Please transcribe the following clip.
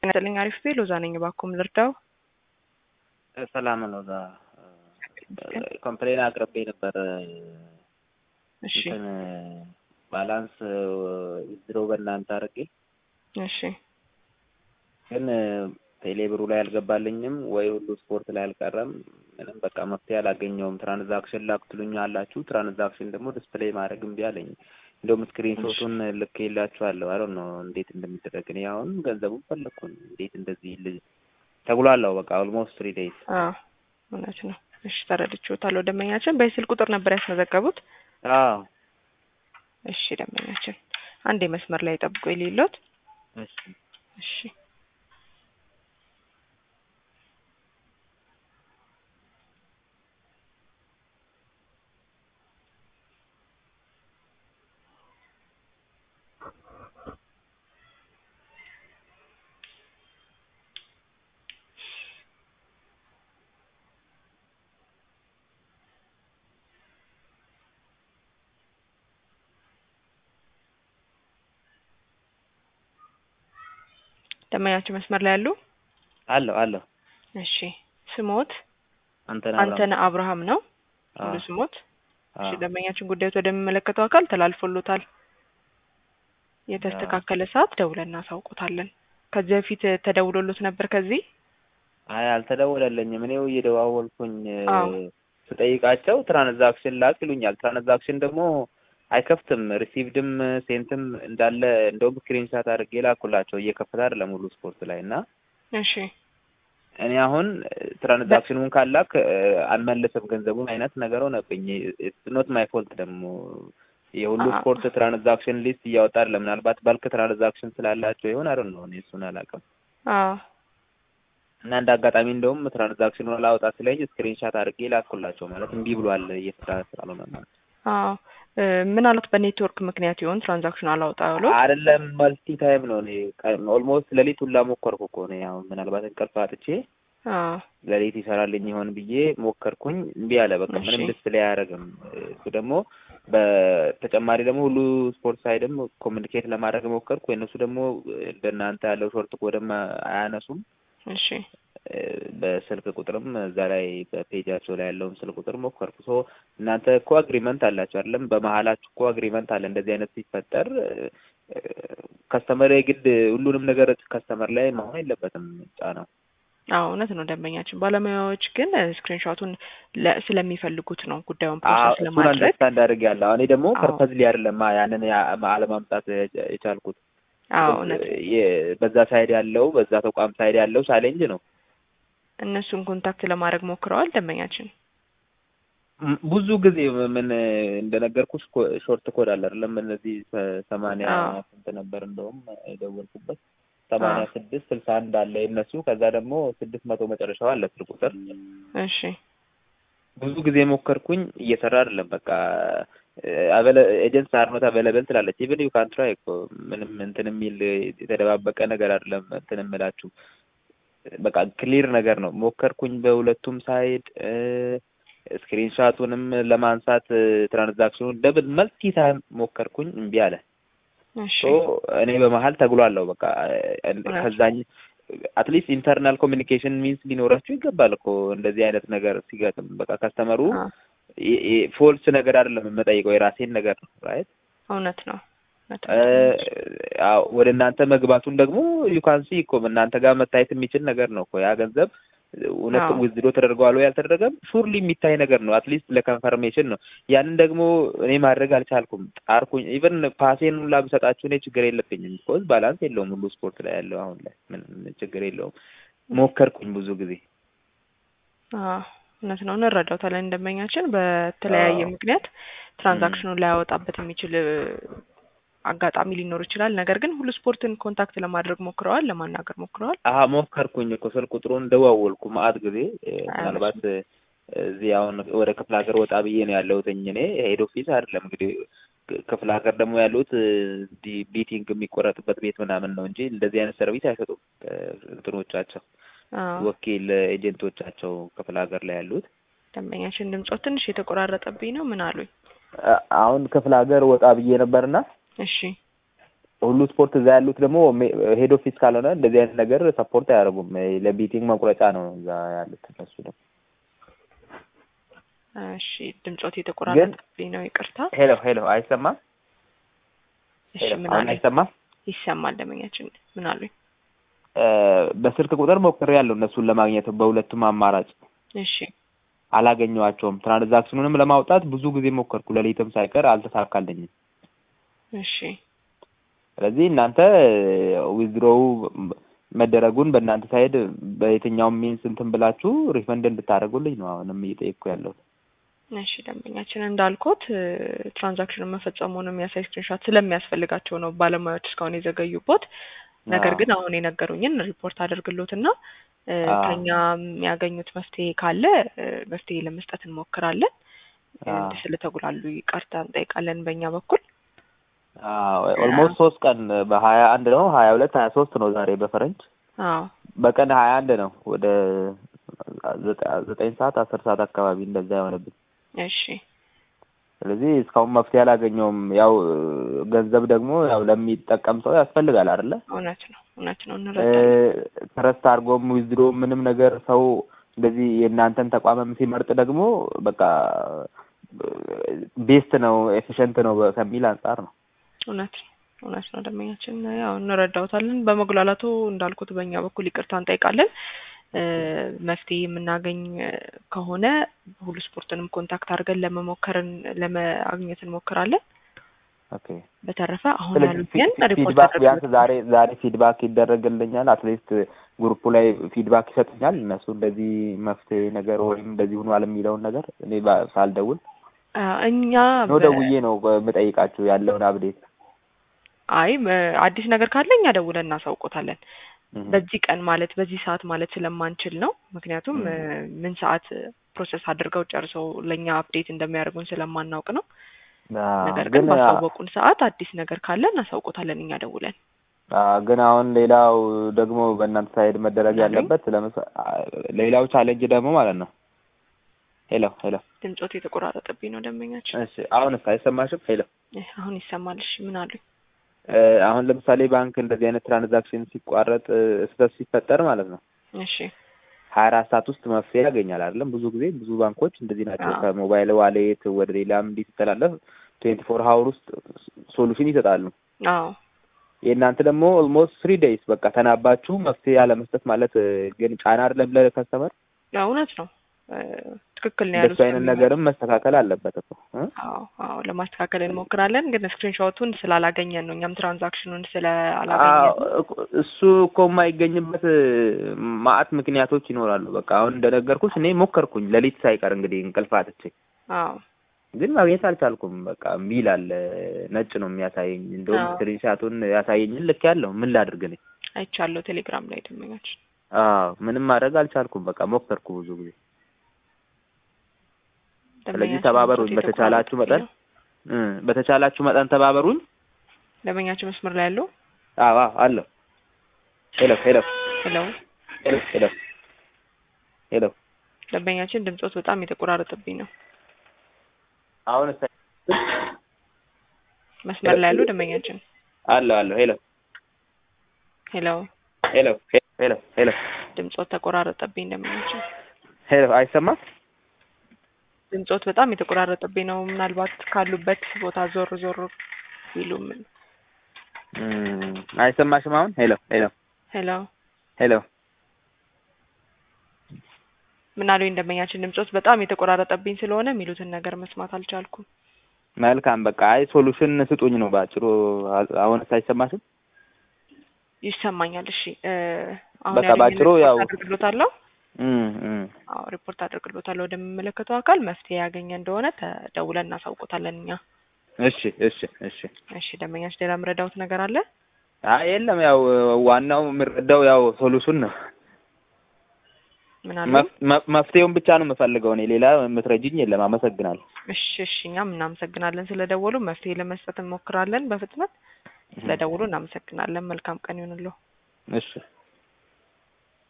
ጤና ይስጥልኝ። አሪፍ ቤ ሎዛ ነኝ። እባክዎን ልርዳው? ሰላም ነው። እዛ ኮምፕሌን አቅርቤ ነበር። እሺ እንትን ባላንስ ድሮ በእናንተ አድርጌ እሺ ግን ቴሌብሩ ላይ አልገባልኝም ወይ ሁሉ ስፖርት ላይ አልቀረም። ምንም በቃ መፍትሄ አላገኘውም። ትራንዛክሽን ላክ ትሉኝ አላችሁ። ትራንዛክሽን ደግሞ ዲስፕሌይ ማድረግ እምቢ አለኝ። እንደውም ስክሪን ሾቱን ልክ የላችኋለሁ አለ ነው እንዴት እንደሚደረግ እኔ አሁን ገንዘቡን ፈለግኩን እንዴት እንደዚህ ል- ተጉላላው በቃ ኦልሞስት ትሪ ዴይዝ አዎ እውነት ነው። እሺ ተረድቼዎታለሁ። ደንበኛችን በስልክ ቁጥር ነበር ያስመዘገቡት? አዎ እሺ ደንበኛችን አንዴ መስመር ላይ ጠብቆ የሌሎት እሺ እሺ ደንበኛችን መስመር ላይ ያሉ? አለሁ አለሁ እሺ ስሞት አንተን አንተነ አብርሃም ነው ሙሉ ስሞት? እሺ ደንበኛችን ጉዳዮት ወደሚመለከተው አካል ተላልፎሎታል። የተስተካከለ ሰዓት ደውለን እናሳውቆታለን። ከዚህ በፊት ተደውሎሎት ነበር ከዚህ? አይ አልተደወለልኝም። እኔው እየደዋወልኩኝ አዎ። ስጠይቃቸው ትራንዛክሽን ላክ ይሉኛል። ትራንዛክሽን ደግሞ አይከፍትም። ሪሲቭድም ሴንትም እንዳለ እንደውም ስክሪንሻት አድርጌ ላኩላቸው እየከፈተ አይደለም ሙሉ ስፖርት ላይ እና እሺ እኔ አሁን ትራንዛክሽኑን ካላክ አልመልስም ገንዘቡን አይነት ነገር ሆነብኝ። ኖት ማይ ፎልት ደግሞ የሁሉ አዎ። ስፖርት ትራንዛክሽን ሊስት እያወጣ አይደለም። ምናልባት ባልክ ትራንዛክሽን ስላላቸው ይሆን አይደል ነው እኔ እሱን አላውቅም። አዎ እና እንደ አጋጣሚ እንደውም ትራንዛክሽኑን አላወጣ ስለኝ ስክሪንሻት አድርጌ ላኩላቸው ማለት እምቢ ብሏል እየሰራ ስላልሆነ ማለት አዎ እ ምናልባት በኔትወርክ ምክንያት ይሆን ትራንዛክሽን አላወጣ ያለው? አይደለም መልቲ ታይም ነው። እኔ ኦልሞስት ሌሊት ሁላ ሞከርኩ እኮ እኔ አሁን ምናልባት እንቅልፍ አጥቼ አዎ ሌሊት ይሰራልኝ ይሆን ብዬ ሞከርኩኝ። እምቢ አለ በቃ ምንም እሺ። ዲስፕሌይ አያደርግም። እሱ ደግሞ በተጨማሪ ደግሞ ሁሉ ስፖርት ሳይድም ኮሚኒኬት ለማድረግ ሞከርኩ። የእነሱ ደግሞ እንደናንተ ያለው ሾርት ኮድም አያነሱም። እሺ በስልክ ቁጥርም እዛ ላይ በፔጃቸው ላይ ያለውን ስልክ ቁጥር ሞከርኩ። ሶ እናንተ እኮ አግሪመንት አላችሁ አይደለም? በመሀላችሁ እኮ አግሪመንት አለ። እንደዚህ አይነት ሲፈጠር ከስተመር የግድ ሁሉንም ነገር ከስተመር ላይ መሆን የለበትም ጫናው። አዎ እውነት ነው ደንበኛችን። ባለሙያዎች ግን ስክሪንሾቱን ስለሚፈልጉት ነው ጉዳዩን አዎ፣ ፕሮሰስ እሱን ለማድረግ አንደርስታንድ አድርጌያለሁ። እኔ ደግሞ አዎ። ፐርፐዝሊ አይደለም ያንን ያ- አለማምጣት የቻልኩት አዎ እውነት የ- በዛ ሳይድ ያለው በዛ ተቋም ሳይድ ያለው ቻሌንጅ ነው። እነሱን ኮንታክት ለማድረግ ሞክረዋል ደንበኛችን። ም- ብዙ ጊዜ ምን እንደነገርኩሽ ኮ- ሾርት ኮድ አለ አይደለም? እነዚህ ሰ- ሰማንያ አዎ። ስንት ነበር እንደውም የደወልኩበት ሰማንያ አዎ። ስድስት ስልሳ አንድ አለ የእነሱ ከዛ ደግሞ ስድስት መቶ መጨረሻው አለ ስልክ ቁጥር እሺ ብዙ ጊዜ ሞከርኩኝ እየሰራ አይደለም። በቃ ኤጀንት አርኖት አቬለብል ትላለች። ኢቭን ዩ ካን ትራይ እኮ ምንም እንትን የሚል የተደባበቀ ነገር አይደለም። እንትን የምላችሁ በቃ ክሊር ነገር ነው። ሞከርኩኝ በሁለቱም ሳይድ ስክሪንሻቱንም ለማንሳት ትራንዛክሽኑን ደብል መልቲ ታይም ሞከርኩኝ እምቢ አለ። እሺ ሶ እኔ በመሀል ተግሏለሁ። በቃ እውነት። ከዛኝ አትሊስት ኢንተርናል ኮሚኒኬሽን ሚንስ ሊኖራችሁ ይገባል እኮ እንደዚህ አይነት ነገር ሲገጥም። በቃ ከስተመሩ አዎ ፎልስ ነገር አይደለም የምጠይቀው የራሴን ነገር ነው ራይት እውነት ነው እውነት ነው እ ደንበኛችን። አዎ ወደ እናንተ መግባቱን ደግሞ ዩካንሲ እኮ እናንተ ጋር መታየት የሚችል ነገር ነው እኮ ያ ገንዘብ እውነት አዎ። ዊዝድሮ ተደርገዋል ወይ አልተደረገም፣ ሹርሊ የሚታይ ነገር ነው። አትሊስት ለኮንፈርሜሽን ነው። ያንን ደግሞ እኔ ማድረግ አልቻልኩም። ጣርኩኝ። ኢቨን ፓሴን ሁላ ብሰጣችሁ እኔ ችግር የለብኝም። ቢኮዝ ባላንስ የለውም ሁሉ ስፖርት ላይ ያለው አሁን ላይ ምንም ችግር የለውም። ሞከርኩኝ ብዙ ጊዜ አዎ እውነት ነው እንረዳውታለን። ደንበኛችን በተለያየ አዎ። ምክንያት ትራንዛክሽኑን ላያወጣበት የሚችል እ፣ አጋጣሚ ሊኖር ይችላል። ነገር ግን ሁሉ ስፖርትን ኮንታክት ለማድረግ ሞክረዋል፣ ለማናገር ሞክረዋል። አሀ ሞከርኩኝ እኮ ስልክ ቁጥሩን ደዋወልኩ ማአት ጊዜ እ፣ ምናልባት እ፣ እዚህ አሁን ወደ ክፍለ ሀገር ወጣ ብዬ ነው ያለሁትኝ እኔ ሄድ ኦፊስ አይደለም እንግዲህ ክ- ክፍለ ሀገር ደግሞ ያሉት እ፣ እንዲህ ቢቲንግ የሚቆረጥበት ቤት ምናምን ነው እንጂ እንደዚህ አይነት ሰርቪስ አይሰጡም እ፣ እንትኖቻቸው አዎ ወኪል ኤጀንቶቻቸው ክፍለ ሀገር ላይ ያሉት ደንበኛችን ድምጾት ትንሽ የተቆራረጠብኝ ነው። ምን አሉኝ? አ- አሁን ክፍለ ሀገር ወጣ ብዬ ነበርና እሺ ሁሉ ስፖርት እዛ ያሉት ደግሞ ሄድ ኦፊስ ካልሆነ እንደዚህ አይነት ነገር ሰፖርት አያደርጉም። ለቢቲንግ መቁረጫ ነው እዛ ያሉት እነሱ ደግሞ። እሺ ድምጾት የተቆራረጠብኝ ነው ይቅርታ። ሄሎ ሄሎ፣ አይሰማም? እሺ ሄሎ ምን አሁን አሉኝ? አይሰማም? ይሰማል ደመኛችን ምን አሉኝ? እ በስልክ ቁጥር ሞክሬያለሁ እነሱን ለማግኘት በሁለቱም አማራጭ እሺ አላገኘኋቸውም። ትራንዛክሽኑንም ለማውጣት ብዙ ጊዜ ሞከርኩ፣ ሌሊትም ሳይቀር አልተሳካልኝም። እሺ ስለዚህ እናንተ ዊዝድሮው መደረጉን በእናንተ ሳይድ በየትኛውም ሚንስ እንትን ብላችሁ ሪፈንድ እንድታደርጉልኝ ነው አሁንም እየጠየቅኩ ያለሁት። እሺ ደንበኛችን እንዳልኩት ትራንዛክሽኑን መፈጸሙን የሚያሳይ ስክሪንሾት ስለሚያስፈልጋቸው ነው ባለሙያዎች እስካሁን የዘገዩበት። ነገር አዎ። ግን አሁን የነገሩኝን ሪፖርት አድርግሎትና እ፣ አዎ። ከኛ የሚያገኙት መፍትሄ ካለ እ፣ መፍትሄ ለመስጠት እንሞክራለን። አዎ። እንዲህ ስለተጉላሉ ይቅርታ እንጠይቃለን በእኛ በኩል። ኦልሞስት ሶስት ቀን በሀያ አንድ ነው ሀያ ሁለት ሀያ ሶስት ነው ዛሬ በፈረንጅ አዎ በቀን ሀያ አንድ ነው ወደ ዘጠ- ዘጠኝ ሰዓት አስር ሰዓት አካባቢ እንደዛ የሆነብኝ። እሺ ስለዚህ እስካሁን መፍትሄ አላገኘውም። ያው ገንዘብ ደግሞ ያው ለሚጠቀም ሰው ያስፈልጋል አይደለ? እውነት ነው እውነት ነው እንረዳለን። ትረስት አድርጎም ዊዝድሮ ምንም ነገር ሰው እንደዚህ የእናንተን ተቋምም ሲመርጥ ደግሞ በቃ ቤስት ነው ኤፊሽንት ነው ከሚል አንጻር ነው። እውነት እውነት ነው ደንበኛችን ያው እንረዳውታለን። በመጉላላቱ እንዳልኩት በእኛ በኩል ይቅርታ እንጠይቃለን። እ፣ መፍትሄ የምናገኝ እ፣ ከሆነ ሁሉ ስፖርትንም ኮንታክት አድርገን ለመሞከርን ለማግኘት እንሞክራለን። ኦኬ በተረፈ አሁን ስለዚህ ያሉትን ፊ- ሪፖርት ፊድባክ ቢያንስ አድርገን ዛሬ ዛሬ ፊድባክ ይደረግልኛል። አትሊስት ግሩፑ ላይ ፊድባክ ይሰጡኛል። እነሱ እንደዚህ መፍትሄ ነገር ወይም እንደዚህ ሆኗል የሚለውን ነገር እኔ ባ- ሳልደውል አ፣ እኛ ነው በ- ደውዬ ነው የምጠይቃችሁ ያለውን አብዴት። አይ እ፣ አዲስ ነገር ካለ እኛ ደውለን እናሳውቆታለን። በዚህ ቀን ማለት በዚህ ሰዓት ማለት ስለማንችል ነው። ምክንያቱም እ፣ ምን ሰዓት ፕሮሰስ አድርገው ጨርሰው ለእኛ አፕዴት እንደሚያደርጉን ስለማናውቅ ነው። ነገር ግን ግን ባሳወቁን ሰዓት አዲስ ነገር ካለ እናሳውቆታለን እኛ ደውለን። አ፣ ግን አሁን ሌላው ደግሞ በእናንተ ሳይድ መደረግ ምናምን? ያለበት ለምሳ አ፣ ሌላው ቻሌንጅ ደግሞ ማለት ነው። ሄሎ ሄሎ፣ ድምጾት የተቆራረጠብኝ ነው ደንበኛችን። እሺ አሁንስ አይሰማሽም? ሄሎ እ፣ አሁን ይሰማል። እሺ ምን አሉኝ? እ፣ አሁን ለምሳሌ ባንክ እንደዚህ አይነት ትራንዛክሽን ሲቋረጥ እ፣ ስህተት ሲፈጠር ማለት ነው እሺ ሀያ አራት ሰዓት ውስጥ መፍትሄ ያገኛል አይደለም? ብዙ ጊዜ ብዙ ባንኮች እንደዚህ ናቸው። አዎ። ከሞባይል ዋሌት ወደ ሌላም እንዲህ ሲተላለፍ ትዌንቲ ፎር ሀውር ውስጥ ሶሉሽን ይሰጣሉ። አዎ የእናንተ ደግሞ ኦልሞስት ስሪ ዴይስ በቃ ተናባችሁ መፍትሄ ያለመስጠት ማለት እ፣ ግን ጫና አይደለም ለከስተመር። ያው እውነት ነው። እ፣ ትክክል ነው ያሉት። እንደሱ አይነት ነገርም መስተካከል አለበት እኮ እ? አዎ አዎ ለማስተካከል እንሞክራለን። ግን ስክሪንሾቱን ስላላገኘን ነው እኛም ትራንዛክሽኑን አዎ፣ ስላላገኘን እኮ- እሱ እኮ የማይገኝበት እ፣ ማአት ምክንያቶች ይኖራሉ። በቃ አሁን እንደነገርኩሽ እኔ ሞከርኩኝ ሌሊት ሳይቀር እንግዲህ እንቅልፍ አጥቼ አዎ ግን ማግኘት አልቻልኩም። በቃ ሚል አለ ነጭ ነው የሚያሳየኝ። እንደውም አዎ። ስክሪንሻቱን ያሳየኝን ልክ ያለው ምን ላድርግ ነኝ። አይቻለሁ ቴሌግራም ላይ ደንበኛችን። አዎ ምንም ማድረግ አልቻልኩም። በቃ ሞከርኩ ብዙ ጊዜ። ስለዚህ ደንበኛችን ተባበሩኝ ድምጾት በተቻላችሁ የተቆራረጠብኝ መጠን ነው። እ በተቻላችሁ መጠን ተባበሩኝ። ደንበኛችን መስመር ላይ ያለው አዎ አዎ አለሁ። ሄሎ ሄሎ ሄሎ ሄሎ ሄሎ ሄሎ ደንበኛችን ድምጾት በጣም የተቆራረጠብኝ ነው። አሁን መስመር ላይ ያለው ደንበኛችን አለሁ አለሁ ሄሎ ሄሎ ሄሎ ሄሎ ሄሎ ድምጾት ተቆራረጠብኝ ደንበኛችን ሄሎ አይሰማም? ድምጾት በጣም የተቆራረጠብኝ ነው። ምናልባት ካሉበት ቦታ ዞር ዞር ቢሉም እም፣ አይሰማሽም አሁን? ሄሎ ሄሎ ሄሎ ሄሎ ምን አሉኝ ደንበኛችን ድምጾት በጣም የተቆራረጠብኝ ስለሆነ የሚሉትን ነገር መስማት አልቻልኩም። መልካም በቃ አይ ሶሉሽን ስጡኝ ነው ባጭሩ። አሁንስ አይሰማሽም? ይሰማኛል። እሺ እ፣ አሁን በቃ ያለኝን ባጭሩ ሪፖርት ያው- አድርግሎታለሁ። እም እም አዎ ሪፖርት አድርግሎታለሁ ወደሚመለከተው አካል መፍትሄ ያገኘ እንደሆነ ተደውለን እናሳውቆታለን እኛ። እሺ እሺ እሺ። እሺ ደንበኛችን ሌላ የምረዳውት ነገር አለ? አይ የለም ያው ዋናው የምረዳው ያው ሶሉሽን ነው። ምን አሉ? መፍ- መፍ- መፍትሄውን ብቻ ነው የምፈልገው እኔ ሌላ የምትረጅኝ የለም። አመሰግናለሁ። እሺ እሺ እኛም እናመሰግናለን ስለደወሉ። መፍትሄ ለመስጠት እንሞክራለን በፍጥነት። ስለደወሉ እናመሰግናለን። መልካም ቀን ይሁንልዎ። እሺ